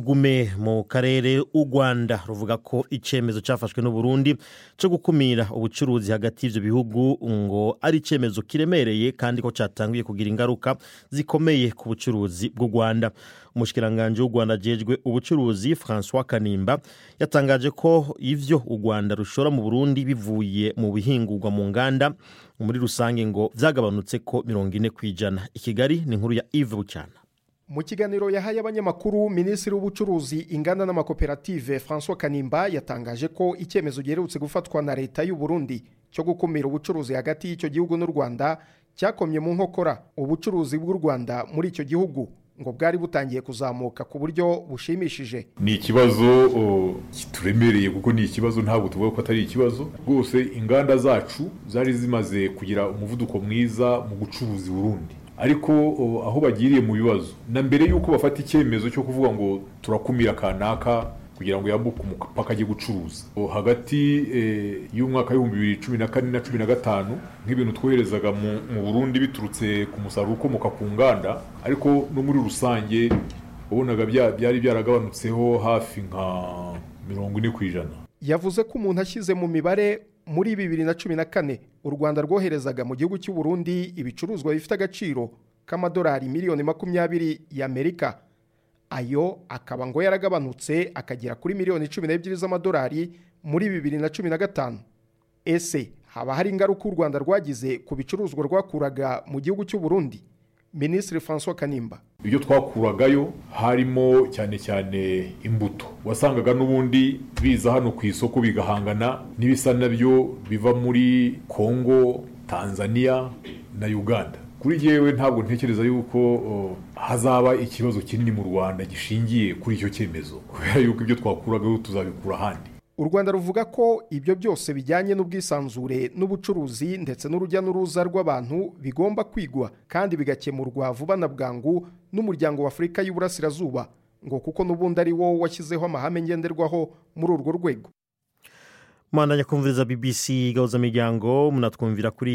tugume mu karere u rwanda ruvuga ko icyemezo cyafashwe n'uburundi cyo gukumira ubucuruzi hagati y'ibyo bihugu ngo ari icyemezo kiremereye kandi ko cyatangiye kugira ingaruka zikomeye ku bucuruzi bw'u rwanda umushikiranganji w'u rwanda agejwe ubucuruzi francois kanimba yatangaje ko ibyo u rwanda rushora mu burundi bivuye mu bihingurwa mu nganda muri rusange ngo byagabanutse ko mirongo ine ku ijana i kigali ni inkuru ya ive bucyana mu kiganiro yahaye abanyamakuru minisitiri w'ubucuruzi inganda n'amakoperative francois kanimba yatangaje ko icyemezo giherutse gufatwa na leta y'u Burundi cyo gukumira ubucuruzi hagati y'icyo gihugu n'u rwanda cyakomye mu nkokora ubucuruzi bw'u rwanda muri icyo gihugu ngo bwari butangiye kuzamuka ku buryo bushimishije ni ikibazo kituremereye kuko ni ikibazo ntabwo tuvuga ko atari ikibazo rwose inganda zacu zari zimaze kugira umuvuduko mwiza mu gucuruza Burundi ariko aho bagiriye mu bibazo na mbere y'uko bafata icyemezo cyo kuvuga ngo turakumira kanaka kugira ngo yambuke umupaka ajye gucuruza hagati y'umwaka w'ibihumbi bibiri cumi na kane na cumi na gatanu nk'ibintu twoherezaga mu burundi biturutse ku musaruro ukomoka ku nganda ariko no muri rusange wabonaga byari byaragabanutseho hafi nka mirongo ine ku ijana yavuze ko umuntu ashyize mu mibare muri bibiri na cumi na kane u rwanda rwoherezaga mu gihugu cy'u Burundi ibicuruzwa bifite agaciro k'amadolari miliyoni makumyabiri y'amerika ayo akaba ngo yaragabanutse akagera kuri miliyoni cumi n'ebyiri z'amadolari muri bibiri na cumi na gatanu ese haba hari ingaruka u rwanda rwagize ku bicuruzwa rwakuraga mu gihugu cy'u Burundi minisitiri francois kanimba ibyo twakuragayo harimo cyane cyane imbuto wasangaga n'ubundi biza hano ku isoko bigahangana n'ibisa nabyo biva muri congo tanzania na uganda kuri yewe ntabwo ntekereza yuko hazaba ikibazo kinini mu rwanda gishingiye kuri icyo cyemezo kubera yuko ibyo twakuragayo tuzabikura ahandi u rwanda ruvuga ko ibyo byose bijyanye n'ubwisanzure n'ubucuruzi ndetse n'urujya n'uruza rw'abantu bigomba kwigwa kandi bigakemurwa vuba na bwangu n'umuryango w'afurika y'uburasirazuba ngo kuko n'ubundi ari wo washyizeho amahame ngenderwaho muri urwo rwego mwanda nyakumviriza bbc gahuzamiryango munatwumvira kuri